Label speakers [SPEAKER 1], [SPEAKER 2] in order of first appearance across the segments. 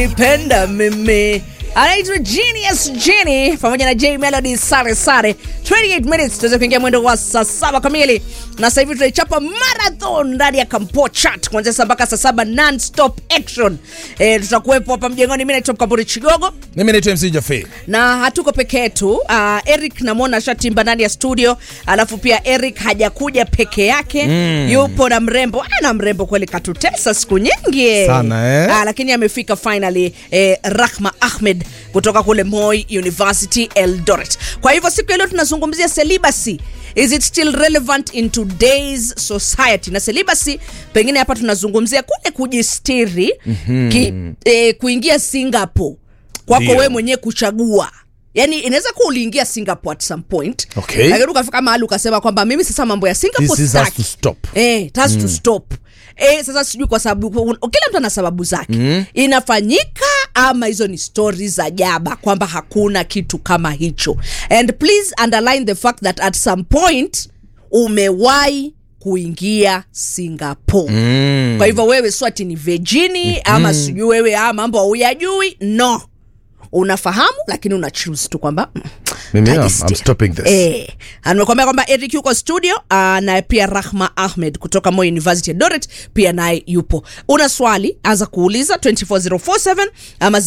[SPEAKER 1] kunipenda mimi anaitwa Genius Jenny pamoja na J Melody sare sare 28 minutes tuweze kuingia mwendo wa saa saba kamili na sasa hivi tunaichapa marathon ndani ya Kampo Chat kuanzia saa mpaka saa saba non stop action e, tutakuwepo hapa mjengoni mimi naitwa Mkamburi Chigogo
[SPEAKER 2] mimi naitwa mc jafe
[SPEAKER 1] na hatuko peke yetu uh, eric namwona shatimba ndani ya studio alafu pia eric hajakuja peke yake mm. yupo na mrembo ah, na mrembo kweli katutesa siku nyingi
[SPEAKER 2] Sana, eh?
[SPEAKER 1] ah, lakini amefika finally eh, rahma ahmed kutoka kule moi university eldoret kwa hivyo siku ya leo tunazungumzia celibacy is it still relevant in today's society na celibacy pengine hapa tunazungumzia kule kujistiri mm-hmm. ki, eh, kuingia singapore kwako
[SPEAKER 2] Ndio.
[SPEAKER 1] wewe mwenyewe kuchagua yani inaweza kuwa uliingia singapore at some point
[SPEAKER 2] Okay.
[SPEAKER 1] lakini ukafika mahali ukasema kwamba mimi sasa mambo ya singapore
[SPEAKER 2] This is has
[SPEAKER 1] sitaki.
[SPEAKER 2] to stop.
[SPEAKER 1] eh, it has to stop Eh, sasa sijui kwa sababu kila mtu ana sababu zake mm. inafanyika ama hizo ni stori za jaba kwamba hakuna kitu kama hicho and please underline the fact that at some point umewahi kuingia singapore mm. kwa hivyo wewe swati ni vejini mm-hmm. ama sijui wewe ah, mambo hauyajui no unafahamu lakini una choose tu kwamba mm,
[SPEAKER 2] Mimi, I'm-
[SPEAKER 1] tajistiri.
[SPEAKER 2] I'm stopping this.
[SPEAKER 1] Eh, amekwambia kwamba eric yuko studio uh, na pia rahma ahmed kutoka Moi university ya doret pia naye yupo una swali anza kuuliza 24047 ama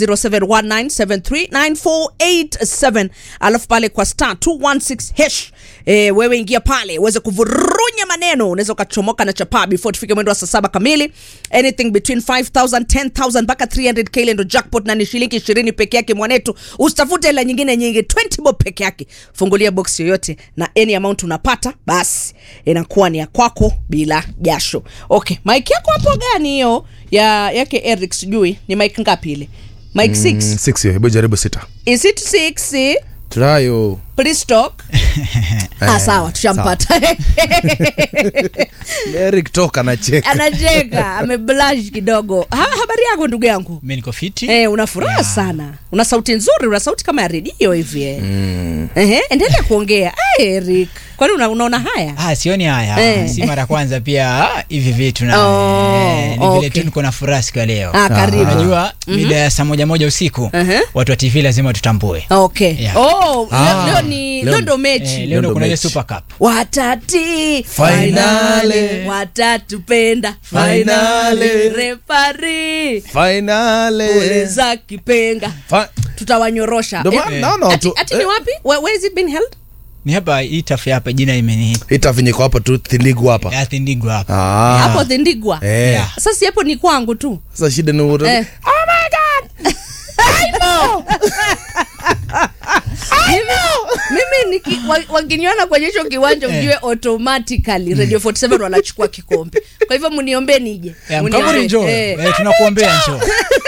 [SPEAKER 1] 0719739487 alafu pale kwa star 216 hash eh, wewe ingia pale uweze kuvurunya maneno unaweza ukachomoka na chapaa before tufike mwendo wa saa saba kamili anything between 5000 10000 mpaka 300k ile ndo jackpot na ni shilingi ishirini peke yake mwanetu usitafute hela nyingine nyingi 20 bob peke yake fungulia box yoyote na any amount unapata basi inakuwa ni ya kwako bila jasho okay mike yako hapo gani hiyo ya yake eric sijui ni mike ngapi ile mike 6
[SPEAKER 2] Mm, six hiyo, hebu jaribu sita
[SPEAKER 1] is it 6
[SPEAKER 2] tunayo
[SPEAKER 1] please talk ah, sawa tushampata
[SPEAKER 2] eric toka nacheka
[SPEAKER 1] anacheka ameblash kidogo ha, habari yako ndugu yangu
[SPEAKER 3] mi niko fiti
[SPEAKER 1] Eh, una furaha
[SPEAKER 3] Yeah.
[SPEAKER 1] sana una sauti nzuri una sauti kama ya redio hivi eh. Ehe, endelea kuongea Ai, eric kwani una, unaona haya
[SPEAKER 3] Ah, sioni haya
[SPEAKER 1] Eh.
[SPEAKER 3] si mara kwanza pia ah, hivi vitu na
[SPEAKER 1] Oh,
[SPEAKER 3] eh, ni vile
[SPEAKER 1] okay.
[SPEAKER 3] tu niko na furaha siku ya leo
[SPEAKER 1] ah, karibu
[SPEAKER 3] unajua mida ya saa moja moja usiku
[SPEAKER 1] Mhm.
[SPEAKER 3] watu wa tv lazima tutambue
[SPEAKER 1] okay
[SPEAKER 3] Yeah.
[SPEAKER 1] oh,
[SPEAKER 2] Ah,
[SPEAKER 1] leo, leo ni
[SPEAKER 2] leo-
[SPEAKER 1] leo ndo
[SPEAKER 3] eh,
[SPEAKER 1] mechi
[SPEAKER 3] leo ndo
[SPEAKER 2] ndo
[SPEAKER 3] kuna ile
[SPEAKER 2] mechi.
[SPEAKER 3] super cup
[SPEAKER 1] watati
[SPEAKER 2] Finale.
[SPEAKER 1] watatupenda
[SPEAKER 2] Finale.
[SPEAKER 1] refari
[SPEAKER 2] finale
[SPEAKER 1] uliza kipenga
[SPEAKER 2] Fa-
[SPEAKER 1] tutawanyorosha
[SPEAKER 2] Ndo
[SPEAKER 1] Eh,
[SPEAKER 2] maana naona
[SPEAKER 1] ati,
[SPEAKER 2] watu-
[SPEAKER 1] ati ni
[SPEAKER 2] eh.
[SPEAKER 1] wapi where, where is it been held
[SPEAKER 3] ni hapa hii tafu ya hapa jina imeni
[SPEAKER 2] itafinyiko hapa tu thindigu hapa
[SPEAKER 3] athindigwa hapa
[SPEAKER 2] Ah.
[SPEAKER 1] hapo thindigwa
[SPEAKER 2] Eh.
[SPEAKER 3] Yeah.
[SPEAKER 1] sasa hapo ni kwangu tu
[SPEAKER 2] sasa shida ni ura-
[SPEAKER 1] Eh. mimi, mimi niki, wa- wakiniona kwenye hicho kiwanja ujue automatically radio 47 wanachukua kikombe kwa hivyo mniombe nije
[SPEAKER 3] Eh,
[SPEAKER 1] Mniombe.
[SPEAKER 3] mkaburi njoo
[SPEAKER 1] Eh.
[SPEAKER 3] Eh, tunakuombea njoo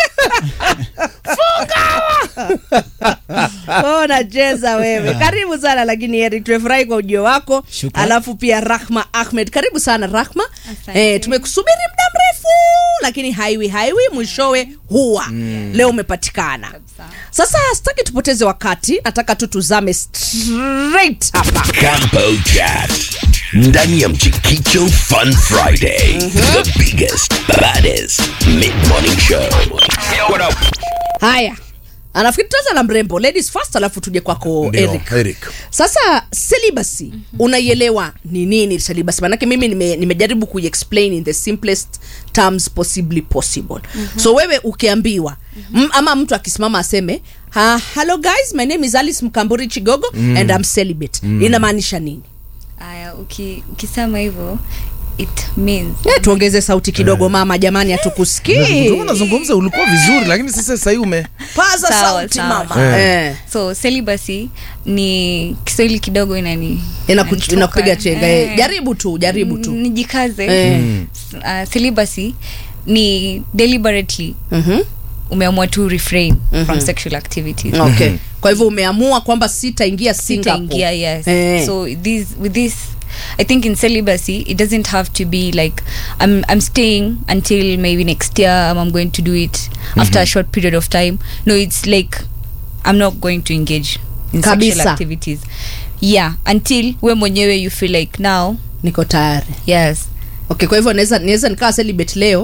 [SPEAKER 1] Oh, nacheza wewe karibu sana lakini Eric tumefurahi kwa ujio wako
[SPEAKER 3] Shukran.
[SPEAKER 1] alafu pia rahma ahmed karibu sana rahma
[SPEAKER 4] Asante.
[SPEAKER 1] eh, tumekusubiri muda mrefu lakini haiwi haiwi mwishowe huwa mm. leo umepatikana
[SPEAKER 4] Kabisa.
[SPEAKER 1] sasa sitaki tupoteze wakati nataka tu tuzame straight hapa
[SPEAKER 5] Campo Chat. Ndani ya Mchikicho Fun Friday. The biggest, baddest mid-morning show. Yo, what up?
[SPEAKER 1] haya anafikiri tutaanza na mrembo ladies first alafu tuje kwako
[SPEAKER 2] Ndio,
[SPEAKER 1] eric
[SPEAKER 2] Eric.
[SPEAKER 1] sasa celibacy mm-hmm. unaielewa ni nini celibacy manake mimi nime- nimejaribu kuiexplain in the simplest terms possibly possible mm-hmm. so wewe ukiambiwa mm-hmm. ama mtu akisimama aseme ha, hello guys my name is alice mkamburi chigogo mm. and I'm celibate mm. inamaanisha nini
[SPEAKER 4] aya uki, ukisema hivyo it means
[SPEAKER 1] yeah, tuongeze sauti kidogo mama jamani hatukusikii
[SPEAKER 2] Ulikuwa unazungumza ulikuwa vizuri lakini sasa sahii ume
[SPEAKER 1] paza
[SPEAKER 4] Sawa,
[SPEAKER 1] sauti
[SPEAKER 4] sawa.
[SPEAKER 1] mama
[SPEAKER 2] Eh.
[SPEAKER 1] eh.
[SPEAKER 4] so celibacy ni kiswahili kidogo inani
[SPEAKER 1] Inaku-
[SPEAKER 4] inanitoka.
[SPEAKER 1] inakupiga chenga eh.
[SPEAKER 4] Eh.
[SPEAKER 1] jaribu tu jaribu tu
[SPEAKER 4] nijikaze
[SPEAKER 1] Eh.
[SPEAKER 4] uh, celibacy ni deliberately
[SPEAKER 1] Mhm.
[SPEAKER 4] umeamua tu refrain from sexual activities
[SPEAKER 1] okay kwa hivyo umeamua kwamba sitaingia singapore
[SPEAKER 4] sitaingia yes
[SPEAKER 1] Eh.
[SPEAKER 4] so this with this i think in celibacy it doesn't have to be like i'm i'm staying until maybe next year um, i'm going to do it after a short period of time no it's like i'm not going to engage in
[SPEAKER 1] Kabisa.
[SPEAKER 4] sexual activities yeah until we mwenyewe you feel like now
[SPEAKER 1] niko tayari
[SPEAKER 4] yes
[SPEAKER 1] okay kwa hivyo naweza naweza nikawa celibate leo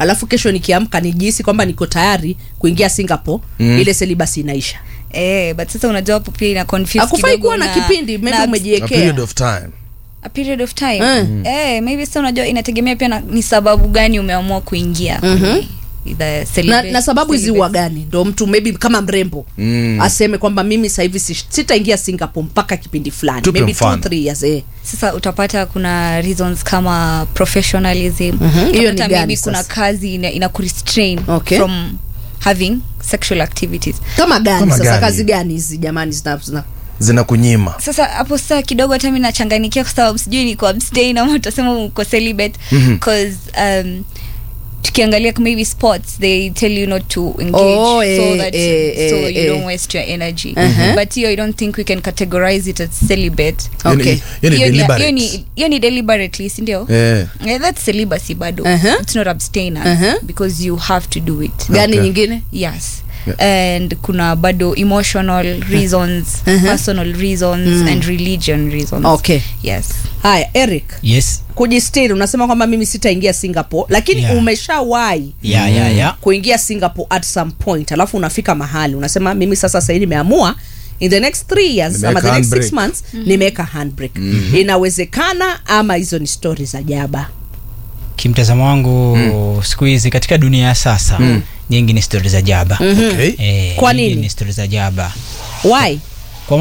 [SPEAKER 1] alafu kesho nikiamka nijihisi kwamba niko tayari kuingia singapore mm. ile selibasi inaisha
[SPEAKER 4] eh, but sasa unajua hapo pia ina confuse
[SPEAKER 1] akufai
[SPEAKER 4] kidogo
[SPEAKER 1] kuwa na kipindi maybe
[SPEAKER 2] A
[SPEAKER 1] umejiekea
[SPEAKER 2] period of time.
[SPEAKER 4] a period of time
[SPEAKER 1] Mm.
[SPEAKER 4] eh, maybe sasa unajua inategemea pia na, ni sababu gani umeamua kuingia kwenye the
[SPEAKER 1] na,
[SPEAKER 4] celibate-
[SPEAKER 1] na sababu hizi
[SPEAKER 4] celibate.
[SPEAKER 1] huwa gani ndo mtu maybe kama mrembo mm. aseme kwamba mimi sahivi si- sitaingia singapore mpaka kipindi fulani
[SPEAKER 2] Tupe
[SPEAKER 1] maybe two,
[SPEAKER 2] mfano.
[SPEAKER 1] three years eh.
[SPEAKER 4] sasa utapata kuna reasons kama professionalism
[SPEAKER 1] Mhm. Hiyo ni
[SPEAKER 4] Utapata
[SPEAKER 1] gani
[SPEAKER 4] maybe
[SPEAKER 1] sasa?
[SPEAKER 4] kuna kazi ina, ina kurestrain
[SPEAKER 1] Okay.
[SPEAKER 4] from having sexual activities
[SPEAKER 1] kama gani
[SPEAKER 2] Kama
[SPEAKER 1] sasa
[SPEAKER 2] gani?
[SPEAKER 1] kazi gani hizi jamani zina, zina.
[SPEAKER 2] zina kunyima
[SPEAKER 4] sasa hapo sasa kidogo hata mi nachanganikia kwa sababu sijui niko abstain ama utasema uko celibate because um, tukiangalia maybe sports they tell you not to engage
[SPEAKER 1] Oh,
[SPEAKER 4] so
[SPEAKER 1] eh,
[SPEAKER 4] that
[SPEAKER 1] eh,
[SPEAKER 4] so
[SPEAKER 1] eh,
[SPEAKER 4] you
[SPEAKER 1] eh.
[SPEAKER 4] don't waste your energy
[SPEAKER 1] Uh-huh.
[SPEAKER 4] but hiyo i don't think we can categorize it as celibate
[SPEAKER 2] Hiyo ni-
[SPEAKER 1] Okay.
[SPEAKER 2] hiyo ni
[SPEAKER 4] Hiyo ni-
[SPEAKER 2] deliberate.
[SPEAKER 4] hiyo ni- hiyo ni deliberately sindio
[SPEAKER 2] Eh.
[SPEAKER 4] yeah, that's celibacy bado
[SPEAKER 1] Uh-huh.
[SPEAKER 4] it's not abstinence
[SPEAKER 1] Uh-huh.
[SPEAKER 4] because you have to do it
[SPEAKER 1] gani
[SPEAKER 2] Okay.
[SPEAKER 1] nyingine
[SPEAKER 4] yes and kuna bado emotional reasons
[SPEAKER 1] Uh-huh.
[SPEAKER 4] personal reasons and religion reasons
[SPEAKER 1] okay
[SPEAKER 4] yes
[SPEAKER 1] haya eric
[SPEAKER 3] yes
[SPEAKER 1] kujistiri unasema kwamba mimi sitaingia singapore lakini
[SPEAKER 3] Yeah.
[SPEAKER 1] umeshawahi
[SPEAKER 3] ya ya ya
[SPEAKER 1] kuingia singapore at some point alafu unafika mahali unasema mimi sasa sahii nimeamua in the next three years
[SPEAKER 2] Nimeweka
[SPEAKER 1] ama the next six
[SPEAKER 2] handbrake.
[SPEAKER 1] months nimeweka handbrake inawezekana ama hizo ni stori za jaba
[SPEAKER 3] kimtazamo wangu siku hizi katika dunia ya sasa nyingi ni stori za jaba
[SPEAKER 2] Okay.
[SPEAKER 3] Eh,
[SPEAKER 1] Kwa
[SPEAKER 3] nyingi
[SPEAKER 1] nini?
[SPEAKER 3] ni stori za jaba
[SPEAKER 1] why
[SPEAKER 3] kwa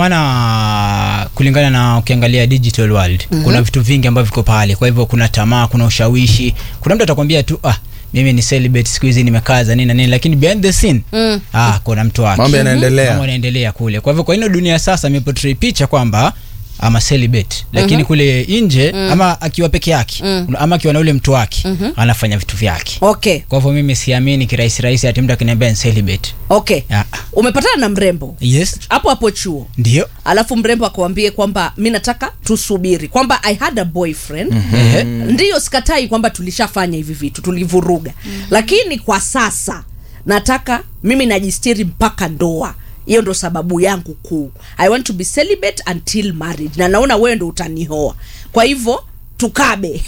[SPEAKER 3] maana kulingana na ukiangalia digital world mm-hmm. kuna vitu vingi ambavyo viko pale kwa hivyo kuna tamaa kuna ushawishi kuna mtu atakwambia tu ah mimi ni celibate siku hizi nimekaza nini na nini lakini behind the scene
[SPEAKER 1] Mm.
[SPEAKER 3] ah kuna mtu wake
[SPEAKER 2] Mambo yanaendelea.
[SPEAKER 3] Mambo yanaendelea kule kwa hivyo kwa ino dunia sasa imeportray picha kwamba ama celibate lakini mm-hmm. kule nje mm. ama akiwa peke yake mm. ama akiwa na ule mtu wake mm-hmm. anafanya vitu vyake
[SPEAKER 1] okay
[SPEAKER 3] kwa hivyo mimi siamini kirahisi rahisi ati mtu akiniambia ni celibate
[SPEAKER 1] okay
[SPEAKER 3] Ah.
[SPEAKER 1] umepatana na mrembo
[SPEAKER 3] yes
[SPEAKER 1] hapo hapo chuo
[SPEAKER 3] ndio
[SPEAKER 1] alafu mrembo akuambie kwamba mi nataka tusubiri kwamba i had a boyfriend
[SPEAKER 3] Ehe.
[SPEAKER 1] ndiyo sikatai kwamba tulishafanya hivi vitu tulivuruga lakini kwa sasa nataka mimi najistiri mpaka ndoa hiyo ndo sababu yangu kuu i want to be celibate until marriage na naona wewe ndo utanihoa kwa hivyo tukabe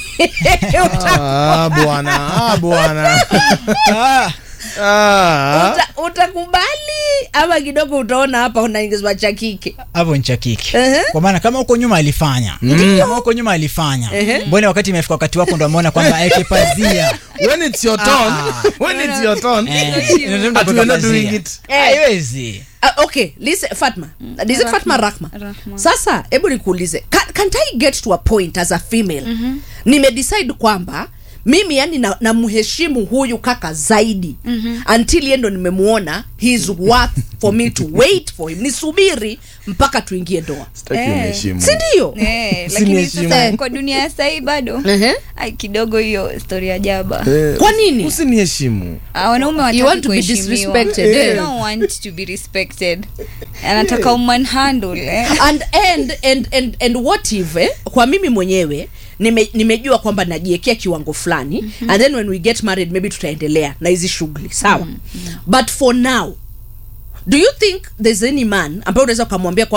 [SPEAKER 1] Uta-
[SPEAKER 2] Ah, bwana ah, bwana Ah.
[SPEAKER 1] uta- utakubali ama kidogo utaona hapa unaingizwa cha kike
[SPEAKER 3] hapo ncha kiki
[SPEAKER 1] Ehe.
[SPEAKER 3] kwa maana kama huko nyuma alifanya kama huko nyuma alifanya
[SPEAKER 1] Ehe.
[SPEAKER 3] mbona wakati imefika wakati wako ndo ameona kwamba aeke pazia
[SPEAKER 2] when it's your turn when it's your turn
[SPEAKER 3] Eh, ndio
[SPEAKER 2] But
[SPEAKER 3] kuweka
[SPEAKER 2] we're not doing
[SPEAKER 3] pazia.
[SPEAKER 2] it.
[SPEAKER 3] haiwezi
[SPEAKER 1] Uh, okay listen fatma is it fatma rahma
[SPEAKER 4] Rahma.
[SPEAKER 1] sasa hebu nikuulize can, can't i get to a point as a female mm-hmm. nimedecide kwamba mimi yani namheshimu na huyu kaka zaidi mm-hmm. until yendo nimemuona heis worth for me to wait for him nisubiri mpaka tuingie ndoa
[SPEAKER 2] Sitaki
[SPEAKER 4] Eh.
[SPEAKER 2] uniheshimu.
[SPEAKER 1] sindio
[SPEAKER 4] Eh,
[SPEAKER 2] Si
[SPEAKER 4] lakini
[SPEAKER 2] niheshimu.
[SPEAKER 4] sasa kwa dunia ya sahii bado
[SPEAKER 1] Ehe.
[SPEAKER 4] ai kidogo hiyo stori ya jaba
[SPEAKER 2] Eh,
[SPEAKER 1] Kwa nini?
[SPEAKER 2] usiniheshimu
[SPEAKER 4] Ah, wanaume
[SPEAKER 1] You want
[SPEAKER 4] wataki
[SPEAKER 1] to be
[SPEAKER 4] kuheshimiwa.
[SPEAKER 1] disrespected,
[SPEAKER 4] They
[SPEAKER 1] eh.
[SPEAKER 4] don't want to be respected anataka umanhandle eh?
[SPEAKER 1] and, and, and, and, and what if eh, kwa mimi mwenyewe nime, nimejua kwamba najiekea kiwango fulani mm-hmm. and then when we get married maybe tutaendelea na hizi shughuli sawa mm-hmm. but for now do you think there's any man ambaye unaweza ukamwambia kwa